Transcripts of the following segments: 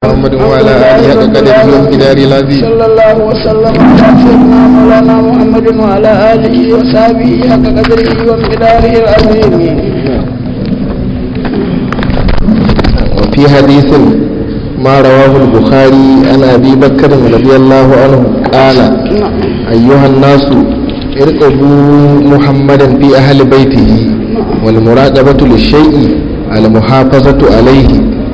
محمد وعلى آله حق قدره ومقداره العظيم صلى الله وسلم على سيدنا مولانا محمد وعلى آله وصحبه حق قدره ومقداره العظيم وفي حديث ما رواه البخاري عن أبي بكر رضي الله عنه قال نعم أيها الناس ارقبوا محمدا في أهل بيته والمراقبة للشيء المحافظة عليه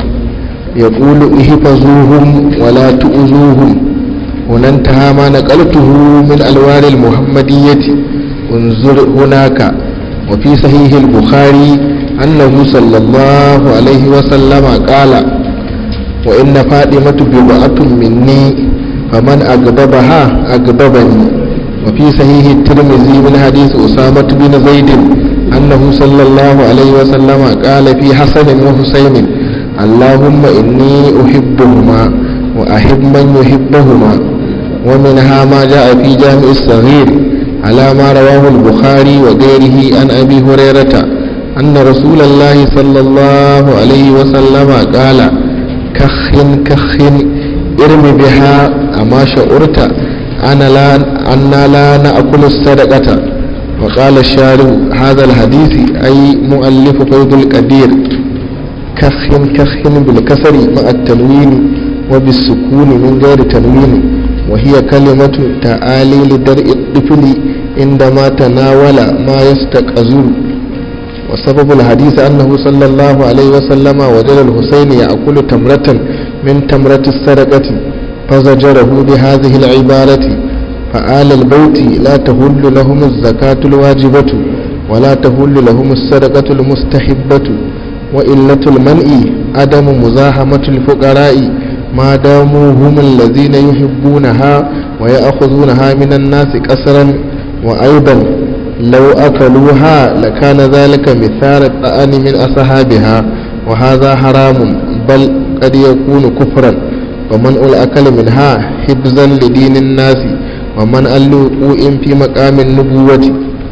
يقول احفظوهم ولا تؤذوهم هنا انتهى ما نقلته من ألوان المحمدية انظر هناك وفي صحيح البخاري أنه صلى الله عليه وسلم قال وإن فاطمة بضعة مني فمن أغضبها أغضبني وفي صحيح الترمذي من حديث أسامة بن زيد أنه صلى الله عليه وسلم قال في حسن وحسين اللهم إني أحبهما وأحب من يحبهما ومنها ما جاء في جامع الصغير على ما رواه البخاري وغيره عن أبي هريرة أن رسول الله صلى الله عليه وسلم قال كخن كخن ارم بها أما شعرت أنا لا أنا لا نأكل الصدقة وقال الشارع هذا الحديث أي مؤلف فيض القدير كخن كخن بالكسر مع التنوين وبالسكون من غير تنوين وهي كلمة تعالي لدرء الطفل عندما تناول ما يستقذر وسبب الحديث أنه صلى الله عليه وسلم وجد الحسين يأكل تمرة من تمرة السرقة فزجره بهذه العبارة فآل البيت لا تهل لهم الزكاة الواجبة ولا تهل لهم السرقة المستحبة وإلة المنع عدم مزاحمة الفقراء ما داموا هم الذين يحبونها ويأخذونها من الناس كسرا وأيضا لو أكلوها لكان ذلك مثال الطعن من أصحابها وهذا حرام بل قد يكون كفرا ومنع الأكل منها حفظا لدين الناس ومنع الوقوع في مقام النبوة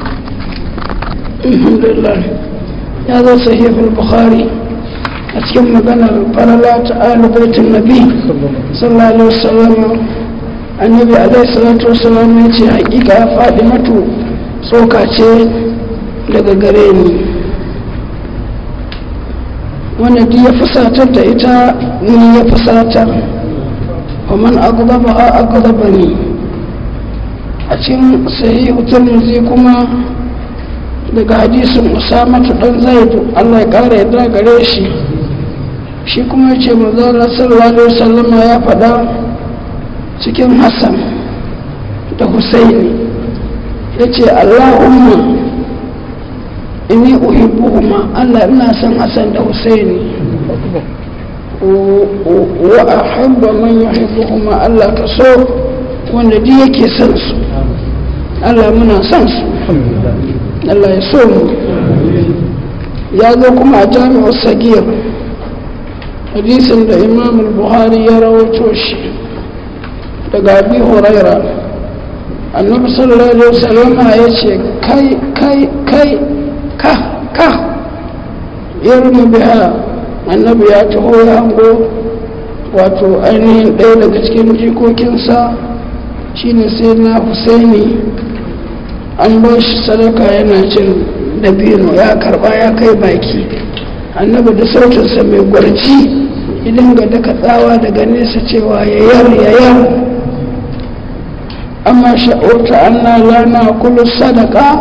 الحمد لله هذا صحيح البخاري أتكلم مغانا فللا تعالى بيت النبي صلى الله عليه وسلم النبي عليه الصلاة والسلام يتي حقيقة فاطمة tsoka ce daga gare ni wanda duk ya fusatar da ita ni ya fusatar ومن أغضبها أغضبني أتين صحيح الترمذي كما daga hadisin usamatu dan zaidu Allah ya kara yadda gare shi shi kuma yace manzo Allah sallallahu alaihi wasallam ya faɗa cikin Hassan da Husaini yace Allahumma inni uhibbuhuma Allah ina son Hassan da Husaini wa ahabba man yuhibbuhuma Allah ka so wanda duk yake son su Allah muna son su Allah ya so mu ya zo kuma a jami'ar sagir hadisin da imam buhari ya rawaito shi daga abi huraira annabi sallallahu alaihi wasallam ya ce kai kai kai ka ka yarmu biha annabi ya taho ya hango wato ainihin ɗaya daga cikin jikokinsa shine sai na husaini an ba shi sadaka yana cin dabino ya karba ya kai baki annabi da sautinsa mai gwarci idan ga daga tsawa daga nesa cewa yayar yayar amma sha'urta anna lana kullu sadaka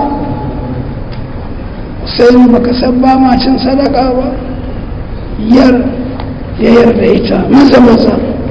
sai baka san ba ma cin sadaka ba yar yayar da ita maza maza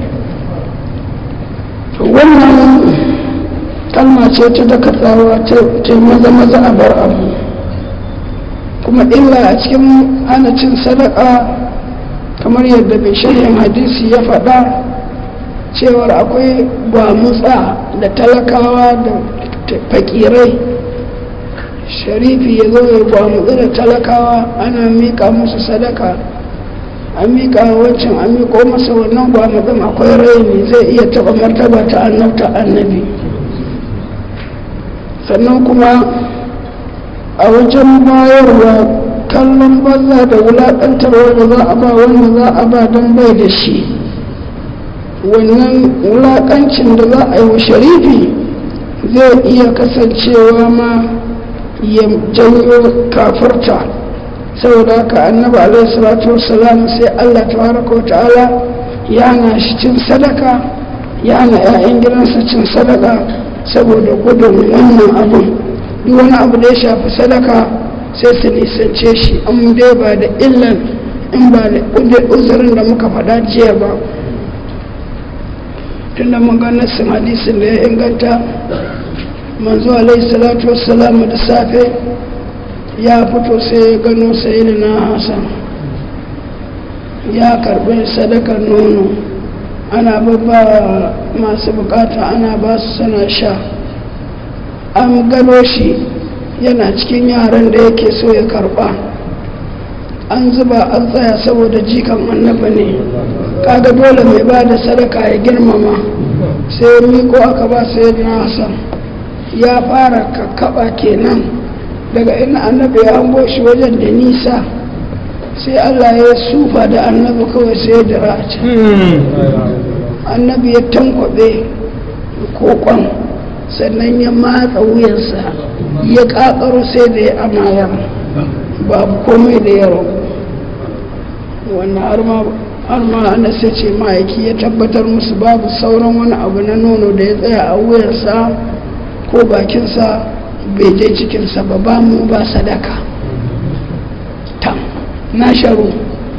wannan kalma ce ta daga tsawa ta maza maza a bar abu kuma illa a cikin hana cin sadaka kamar yadda mai shirya hadisi ya faɗa cewar akwai gwamutsa da talakawa da fakirai sharifi ya zo ya gwamutsa da talakawa ana miƙa musu sadaka an miƙa wancan an miƙo masa wannan gwamutsin akwai raini zai iya taɓa martaba ta annabta annabi sannan kuma a wajen bayarwa kallon banza da wulaƙantarwa da za a ba wanda za a ba don bai da shi wannan wulaƙancin da za a yi wa sharifi zai iya kasancewa ma ya janyo kafarta saboda haka annabi alaihi salatu wassalam sai Allah tabaraka wa ta'ala ya hana shi cin sadaka ya hana 'ya'yan gidansa cin sadaka saboda gudun wannan abun duk wani abu da ya shafi sadaka sai su nisance shi an dai ba da illan in ba da uzurin da muka faɗa jiya ba tunda mun ga nassin hadisin da ya inganta manzo alaihi salatu wassalamu da safe ya fito sai ya gano sayyidina hasan ya karbi sadakar nono ana babba masu bukata ana ba su sana sha an gano shi yana cikin yaran da yake so ya karba an zuba an tsaya saboda jikan annaba ne kaga dole mai ba da sadaka ya girmama sai miko aka ba sayyidina hasan ya fara kakkaba kenan daga ina annabi ya hango shi wajen da nisa sai Allah ya sufa da annabi kawai sai da raci annabi ya tankwabe kokon sannan ya matsa wuyansa ya kakaro sai da ya amayar babu komai da yaro wannan har ma ana sai ce ma'aiki ya tabbatar musu babu sauran wani abu na nono da ya tsaya a wuyarsa ko bakinsa bai je cikinsa ba ba mu ba sadaka tam na sharu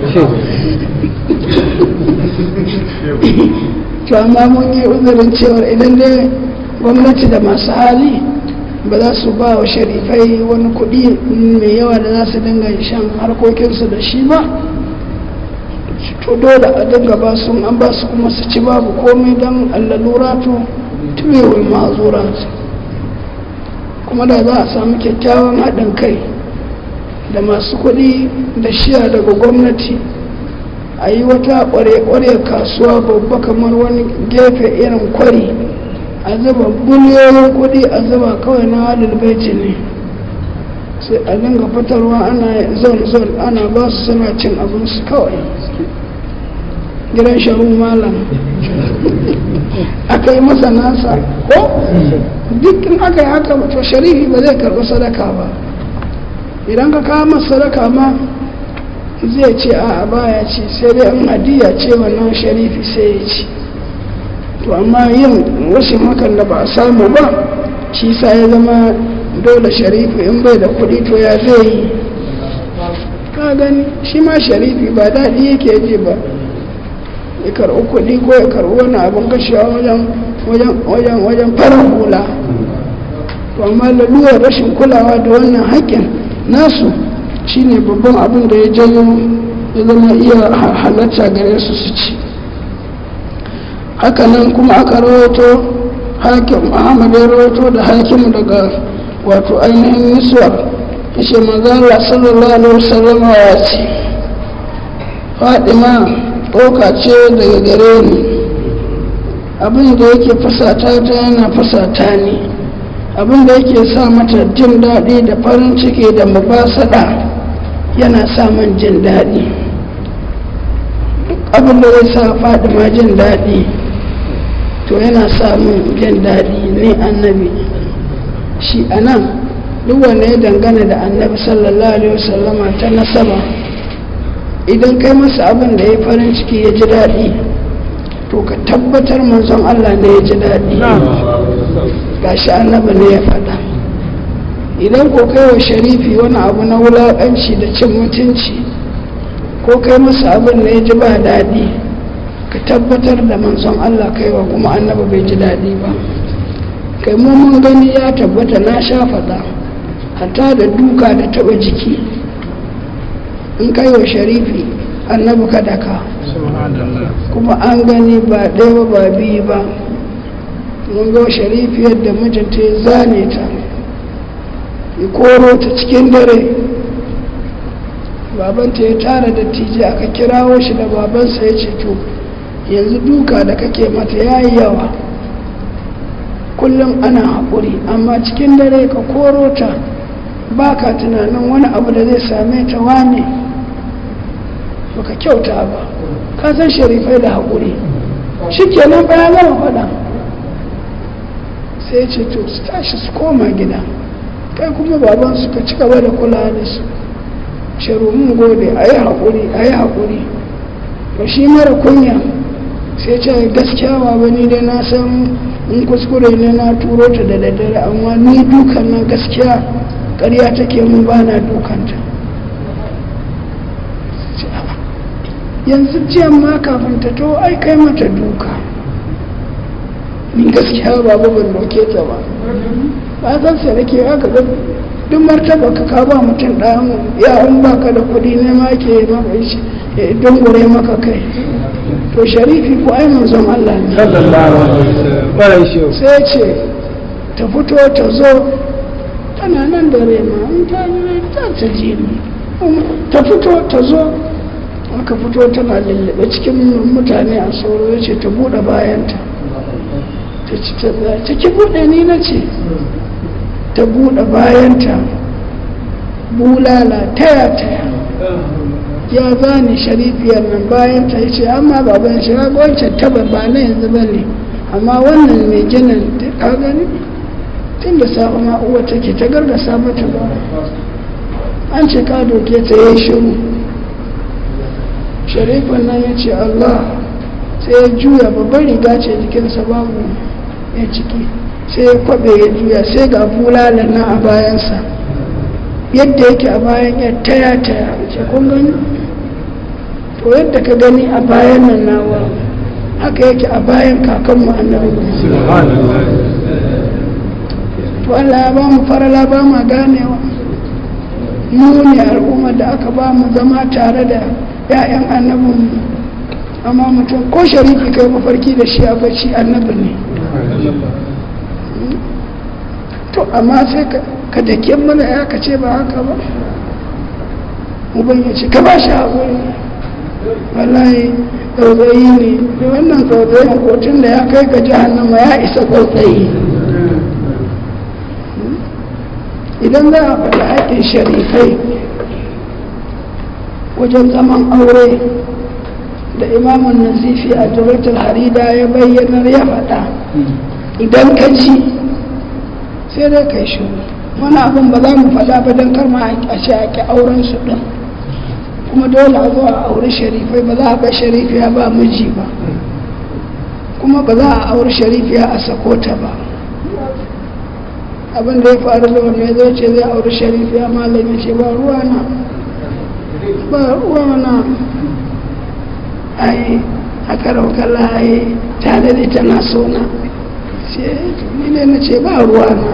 to amma mun yi uzurin cewar idan dai gwamnati da masu hali ba za su ba wa sharifai wani kuɗi mai yawa da za su dinga shan harkokinsu da shi ba to dole a dinga ba su an ba su kuma su ci babu komai don allaluratu tuwewul ma'azuratu kuma da za a samu kyakkyawan haɗin kai da masu kuɗi da shiya daga gwamnati a yi wata ƙware-ƙware kasuwa babba kamar wani gefe irin kwari a zuba biliyoyin kuɗi a zuba kawai na halin baiti ne sai a dinga fitarwa ana zon-zon ana ba su suna cin abinsu kawai gidan sharu malam aka yi masa nasa ko duk in aka yi haka to sharifi ba zai karɓi sadaka ba idan ka kawo masa sadaka ma zai ce a baya ci sai dai an hadiya ce wannan sharifi sai ya ci to amma yin rashin hakan da ba a samu ba shi sa ya zama dole sharifi in bai da kuɗi to ya zai yi ka gani shi ma sharifi ba daɗi yake ji ba ya karɓi kuɗi ko ya karɓi wani abin kashewa wajen wajen fara hula to amma lalurar rashin kulawa da wannan haƙƙin nasu shine babban abin da ya janyo ya zama iya halatta gare su su ci hakanan kuma aka rawaito hakim ahmad ya rawaito da hakim daga wato ainihin niswar ishe manzala sallallahu alaihi wasallam ya ce fadima ɗauka ce daga gare ni abin da yake fasata ta yana fasata ne abin da yake sa mata jin daɗi da farin ciki da mubasada yana sa man jin daɗi duk abin da zai sa fadima jin daɗi to yana samun jin daɗi ne annabi shi a nan duk wanda ya dangana da annabi sallallahu alaihi wasallama ta nasaba idan kai masa abin da ya farin ciki ya ji daɗi to ka tabbatar manzon Allah ne ya ji daɗi gashi annabi ne ya faɗa idan ko kai wa sharifi wani abu na wulaƙanci da cin mutunci ko kai masa abin da ya ji ba daɗi ka tabbatar da manzon Allah kaiwa kuma annabi bai ji daɗi ba kai mu mun gani ya tabbata na sha faɗa hatta da duka da taɓa jiki in kai wa sharifi annabi ka daka kuma an gani ba ɗaya ba biyu ba mun ga sharifi yadda mijinta ya zane ta ya koro ta cikin dare babanta ya tara da tije aka kirawo shi da babansa ya ce to yanzu duka da kake mata ya yi yawa kullum ana haƙuri amma cikin dare ka koro ta ba ka tunanin wani abu da zai same ta wane baka kyauta ba ka san sharifai da haƙuri shi kenan bayan gama faɗa sai ce to su tashi su koma gida kai kuma baban su ka ci gaba da kula da su shiru mun gode a yi haƙuri a yi haƙuri to shi mara kunya sai ce gaskiya baba ni dai na san in kuskure ne na turo ta da daddare amma ni dukan nan gaskiya ƙarya take mun ba na dukanta yanzu jiyan ma kafin ta to ai kai mata duka ni gaskiya babu ban doke ta ba ba san sai nake haka ga duk martaba ka ka ba mutum ɗan ya an baka da kuɗi ne ma ke maka shi ya dungure maka kai to sharifi ko ai manzon Allah ne sai ce ta fito ta zo tana nan da rema in ta yi ta ta ji ni ta fito ta zo aka fito tana lullube cikin mutane a sauro ya ce ta buɗe bayanta ta ci ta tsaya ta ki buɗe ni na ce ta buɗe bayanta bulala taya taya ya zane sharifiyar nan bayan ta ce amma baban shi ga wancan taba ba na yanzu ba ne amma wannan mai ginin ka gani tun da safe ma uwa take ta gargasa mata ba an ce ka doke ta yi shiru sharifin nan ya ce allah sai ya juya babban riga ce jikinsa babu ya ciki sai ya kwabe ya juya sai ga bulalan nan a bayansa yadda yake a bayan ya taya taya ce kun gani to yadda ka gani a bayan nan nawa haka yake a bayan kakanmu annabi to Allah ya ba mu farala ba ma ganewa mu ne al'ummar da aka ba mu zama tare da 'ya'yan annabin amma mutum ko sharifi kai mafarki da shi a bacci annabi ne to amma sai ka dake mana ya ka ce ba haka ba uban ya ce ka ba shi haƙuri wallahi tsautsayi ne da wannan tsautsayin kotun da ya kai ga jahannama ya isa tsautsayi idan za a faɗi haƙƙin sharifai wajen zaman aure da imamun nazifi a jiratul harida ya bayyanar ya faɗa idan ka ji sai dai kai shi wani abin ba za mu faɗa ba don kar ma a ce a ƙi auren su ɗin kuma dole a zo a auri sharifai ba za a bar sharifiya ba miji ba kuma ba za a auri sharifiya a sakota ba abin da ya faru da wanda ya zo ce zai auri sharifiya malami ce ba ruwa na ba ruwa na ai a karau kala ai tare da tana sona ce ni ne na ce ba ruwa na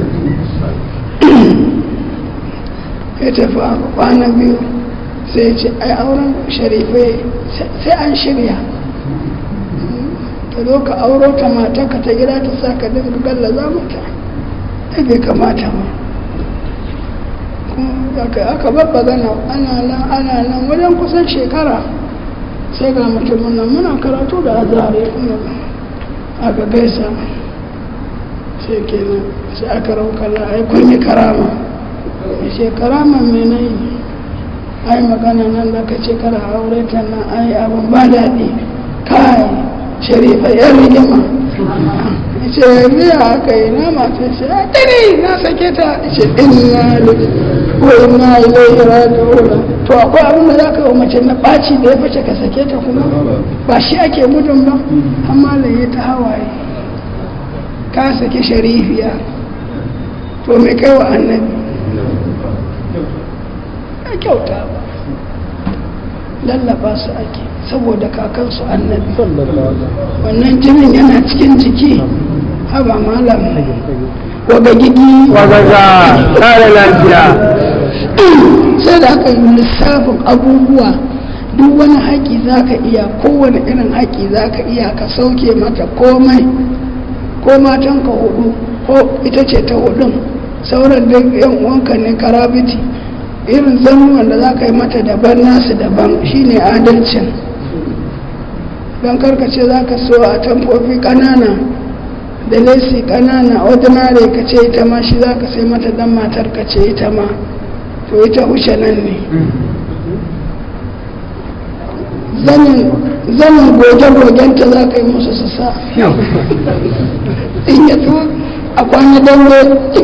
ya tafi a kwana biyu sai ce ai auren sharifai sai an shirya ta zo ka auro ta mata ka ta gida ta sa ka dinga gallaza mata ai bai kamata ba aka babba gana ana nan ana nan wajen kusan shekara sai ga mutumin nan muna karatu da azare aka gaisa sai kenan sai aka raukala ai kun yi karama ya ce karama mai na yi ai magana nan da ka ce kara aure ta nan ai abin ba daɗi kai sharifa yan rigima ya ce yanzu ya aka yi na masu ce a tare na sake ta ya ce inna wa inna ilaihi raji'un to akwai abin da za ka yi mace na ɓaci da ya fice ka sake ta kuma ba shi ake gudun ba amma da ya ta hawaye ka saki sharifiya to mai kai wa annabi ya kyauta ba lallaba su ake saboda kakansu annabi wannan jinin yana cikin jiki haba malam waga gigi wagaga kare lafiya sai da aka yi lissafin abubuwa duk wani haƙi za ka iya kowane irin haƙi za ka iya ka sauke mata komai ko matan ka hudu ko ita ce ta hudun sauran da yan uwanka ne karabiti irin zannuwan da za ka yi mata daban nasu daban shine adalcin don karkace za ka so a tamfofi ƙanana da lesi ƙanana ordinary ka ce ita ma shi za ka sai mata dan matar ka ce ita ma to ita wuce nan ne zanin zaman goge-gogenta za ka yi musu su sa in ya zo a kwana dambe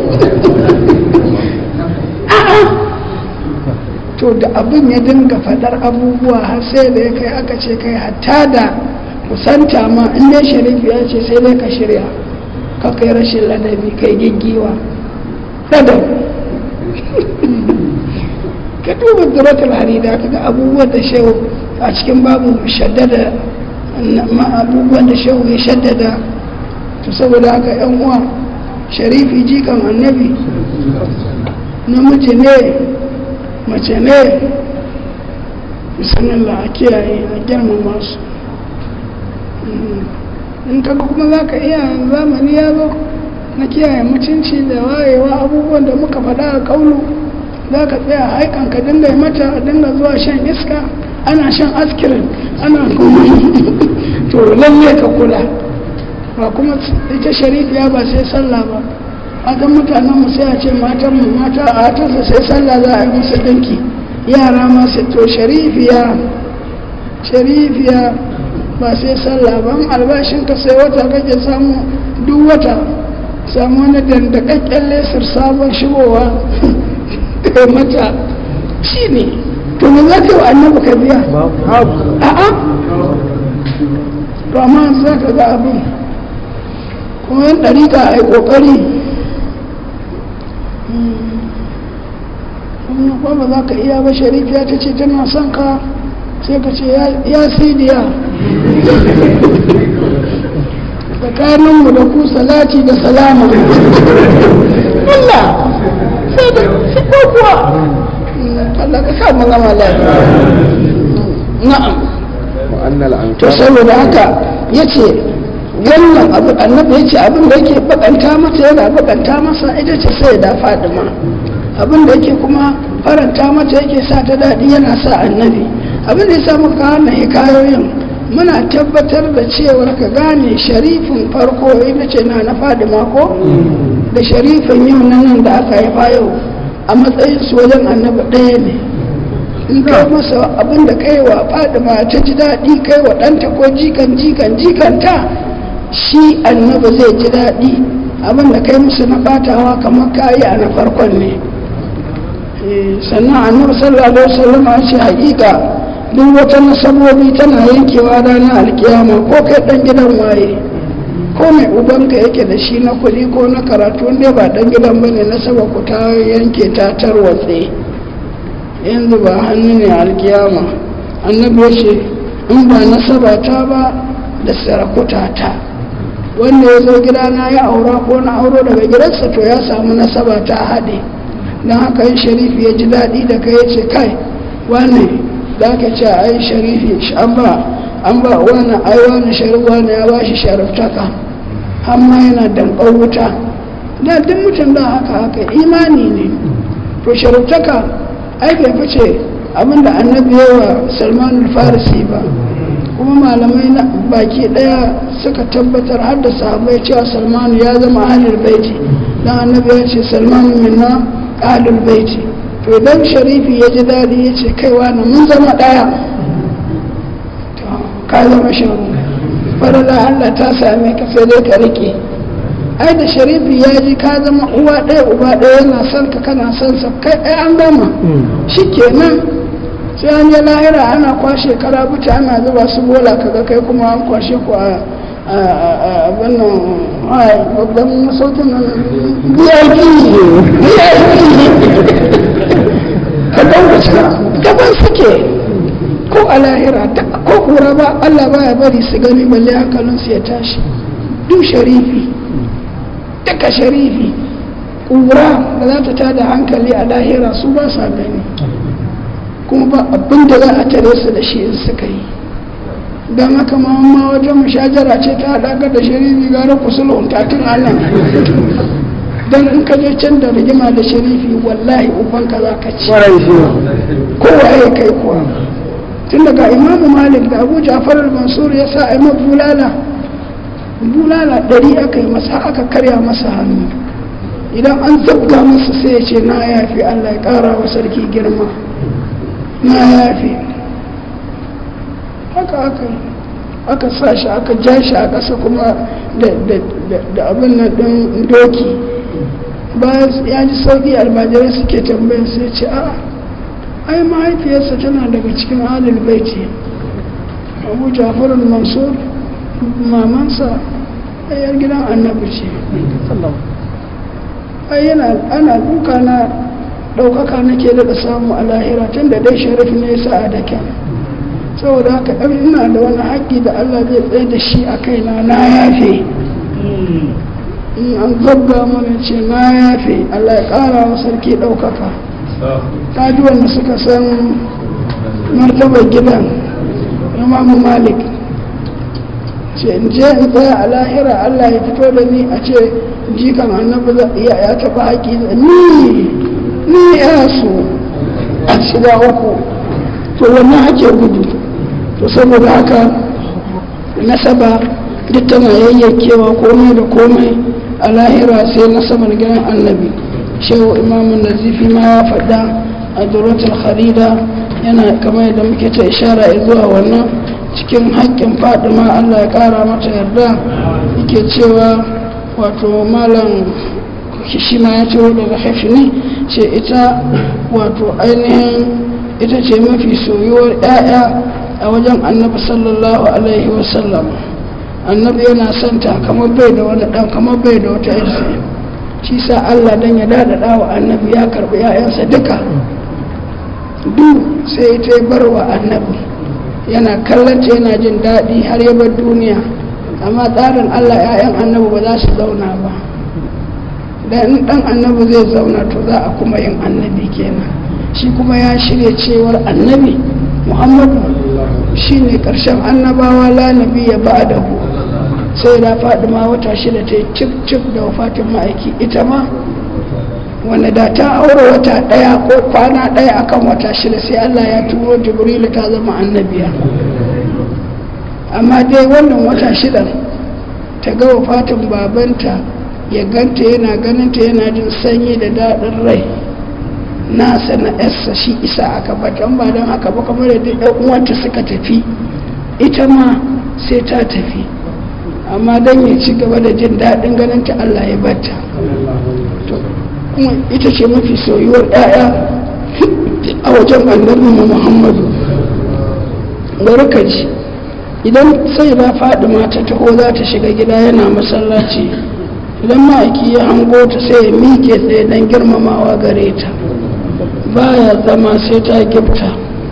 a'a to da abin ya dinga fadar abubuwa har sai da ya kai aka ce kai hatta da kusanta ma in dai sharifi ya ce sai dai ka shirya ka kai rashin ladabi kai giggiwa ladab ka duba duratul harida ka ga abubuwan da shehu a cikin babu shaddada abubuwan da shehu ya shaddada to saboda haka yan uwa sharifi jikan annabi namiji ne mace ne bismillah a kiyaye a girmama su in kaga kuma za ka iya zamani ya zo na kiyaye mutunci da wayewa abubuwan da muka faɗa a kaulu za ka tsaya haikan ka dinga yi mata dinga zuwa shan iska ana shan askirin ana to lalle ka kula ba kuma ita sharifiya ba sai sallah ba matan mutanen mu sai a ce matan mu mata a hatarsa sai sallah za a yi musu dinki yara ma sai to sharifiya sharifiya ba sai sallah ba albashin ka sai wata kake samu duk wata samu wani dandakakken lesar sabon shigowa kai mata shi ne to me za ka yi wa annabi ka biya a'a to amma za ka ga abin kuma yin ɗarika a yi ƙoƙari kuma kuma ba za ka iya ba sharifiya ta ce tana son ka sai ka ce ya sidiya tsakaninmu da ku salati da salama Allah sai da sai ko kuwa Allah ka sa mu gama lafiya na'am to saboda haka yace wannan abu annabi yace abin da yake bakanta mata yana bakanta masa ita ce sai da Fadima abin da yake kuma faranta mata yake sa ta daɗi yana sa annabi abin da ya sa muka wannan hikayoyin muna tabbatar da cewar ka gane sharifin farko ita ce na na Fadima ko da sharifin yau na nan da aka haifa yau a matsayin su wajen annabi ɗaya ne in kai masa abin da kai wa fadima ta ji daɗi kai wa ɗanta ko jikan jikan jikanta shi annabi zai ji daɗi abin da kai musu na ɓatawa kamar kayi a na farkon ne sannan annabi sallallahu alaihi wasallam a ce haƙiƙa duk wata nasabobi tana yankewa ranar alkiyama ko kai ɗan gidan waye ko mai ubanka yake da shi na kuɗi ko na karatu wanda ba ɗan gidan bane nasaba ku ta yanke ta tarwatse yanzu ba hannu ne alkiyama annabi ya ce in ba nasaba ta ba da sarakuta ta wanda ya zo gidana ya aura ko na auro daga gidansa to ya samu nasaba ta haɗe don haka yin sharifi ya ji daɗi da kai ya ce kai wane za ka ce ai sharifi an ba an ba wani ai wani sharif wani ya ba shi sharaftaka amma yana damɓar wuta da duk mutum da haka haka imani ne to sharaftaka ai bai fice abinda annabi yawa salman farisi ba kuma malamai na baki daya suka tabbatar har da sahabbai cewa salman ya zama ahlul baiti dan annabi ya ce salman minna ahlul baiti to dan sharifi ya ji dadi ya ce kaiwa na mun zama daya to ka zama sharu farala Allah ta same ka sai dai ka rike ai da sharifi ya ji ka zama uwa ɗaya uba ɗaya yana son ka kana son sa kai ai an gama shikenan sai an yi lahira ana kwashe karabuta ana zuba su bola kaga kai kuma an kwashe ku a wannan babban masaukin nan VIP ka dauka gaban suke ko a lahira ko kura ba Allah baya bari su gani balle hankalinsu ya tashi duk sharifi duka sharifi ƙura da za ta tada hankali a lahira su ba sa gani kuma ba abin da za a tare su da shi in suka yi don haka ma wajen mushajara ce ta haɗaka da sharifi gara kusulun tatin allah don in ka je can da rigima da sharifi wallahi ubanka za ka ci kowa ya kai kuwa tun daga imamu malik da abu jafar al-mansur ya sa a yi bulala bulala ɗari aka yi masa aka karya masa hannu idan an zabga masa sai ya ce na yafi allah ya ƙara wa sarki girma na yafi haka haka aka sa shi aka ja shi a ƙasa kuma da abin nan ɗin doki bayan ya ji sauƙi almajirai suke tambayar sai ce a ai mahaifiyarsa tana daga cikin alil baiti abu jafarul mansur mamansa ɗayar gidan annabi ce ai yana ana duka na ɗaukaka nake daɗa samu a lahira tun da dai sharif ne sa a dake saboda haka ɗan ina da wani haƙƙi da allah zai tsaye da shi a kaina na yafe in an zabga mana ce na yafe allah ya ƙara wa sarki ɗaukaka ta ji wanda suka san martabar gidan imamu malik ce in je in tsaya a lahira allah ya fito da ni a ce jikan annabi ya taɓa haƙi ni ni ya so a shiga uku to wannan ake gudu to saboda haka nasaba duk tana yayyakewa komai da komai a lahira sai nasabar gidan annabi shehu imamun nazifi ma ya faɗa a duratul kharida yana kamar yadda muke ta ishara zuwa wannan cikin haƙƙin fadima allah ya ƙara mata yarda yake cewa wato malam shi ma ya ciro daga hafini ce ita wato ainihin ita ce mafi soyuwar 'ya'ya a wajen annabi sallallahu alaihi wasallam annabi yana santa kamar bai da wani ɗan kamar bai da wata yarsa shi sa allah dan ya daɗaɗa wa annabi ya karɓi 'ya'yansa duka duk sai ta bar wa annabi yana kallonta yana jin daɗi har ya bar duniya amma tsarin allah 'ya'yan annabi ba za su zauna ba da in dan annabi zai zauna to za a kuma yin annabi kenan shi kuma ya shirya cewar annabi muhammadu shi ne ƙarshen annabawa la nabi ya ba da ku sai da faɗi ma wata shida ta yi cif cif da wafatin ma'aiki ita ma wanda da ta aure wata ɗaya ko kwana ɗaya akan wata shida sai allah ya turo jibrilu ta zama annabiya amma dai wannan wata shida ta ga wafatin babanta ya ganta yana ganinta yana jin sanyi da daɗin rai nasa na yarsa shi isa aka batan ba don haka ba kamar da duk uwanta suka tafi ita ma sai ta tafi amma don ya ci gaba da jin daɗin ganinta Allah ya bata kuma ita ce mafi soyuwar ɗaya a wajen annabi Muhammadu bari ka ji idan sai ba faɗi mata taho za ta shiga gida yana masallaci idan ma'aiki ya hango ta sai ya miƙe tsaye don girmamawa gare ta baya zama sai ta gifta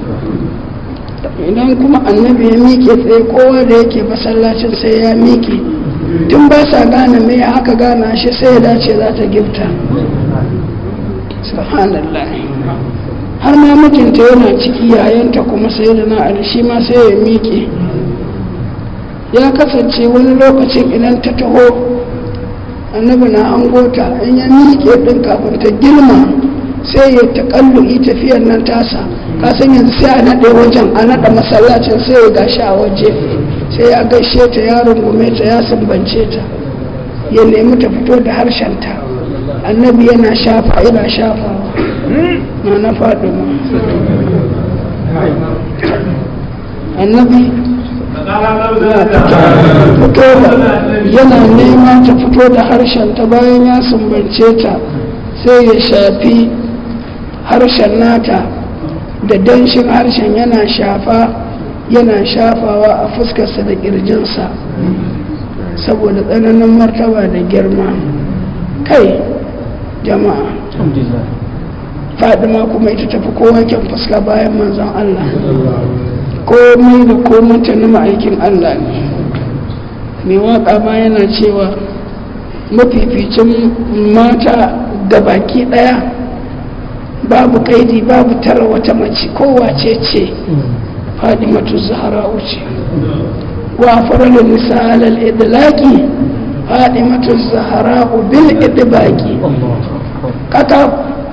idan kuma annabi ya miƙe tsaye kowa da yake masallacin sai ya miƙe tun ba sa gane me aka gana shi sai ya dace za ta gifta subhanallah har ma mijinta yana ciki yayanta kuma sai da na shi ma sai ya miƙe ya kasance wani lokacin idan ta taho annabi na an gota in ya miƙe ɗin kafin ta girma sai ya taƙallu'i tafiyar nan tasa kasan yanzu sai a naɗe wajen a naɗa masallacin sai ya gashi a waje sai ya gaishe ta ya rungume ta ya sumbance ta ya nemi ta fito da harshenta annabi yana shafa yana shafa na na faɗi annabi fito yana nema ta fito da harshen ta bayan ya sumbance ta sai ya shafi harshen nata da danshin harshen yana shafa yana shafawa a fuskarsa da ƙirjinsa saboda tsananin martaba da girma kai jama'a fadima kuma ita tafi kowa kyan fuska bayan manzon Allah komai da komai ta na ma'aikin Allah ne mai waka ma yana cewa mafificin mata da baki daya babu kaidi babu tara wata mace kowace ce fadimatu zahara wuce wa faralin misal al-idlaqi fadimatu zahara bil idbaqi kaka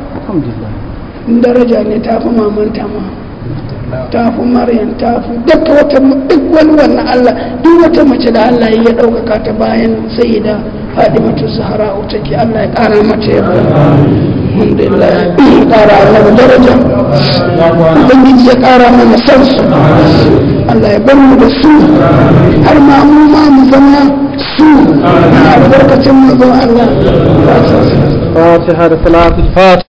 daraja ne ta fi mamanta ma ta fi maryam ta fi duk wata duk wani wannan Allah duk wata mace da Allah ya ɗaukaka ta bayan sayyida fadimatu zahra take Allah ya kara mata yarda alhamdulillah ya kara annabi daraja ubangiji ya kara mana san su Allah ya bar mu da su har ma mu ma mu zama su na albarkacin mu Allah فاتحة صلاة الفاتحة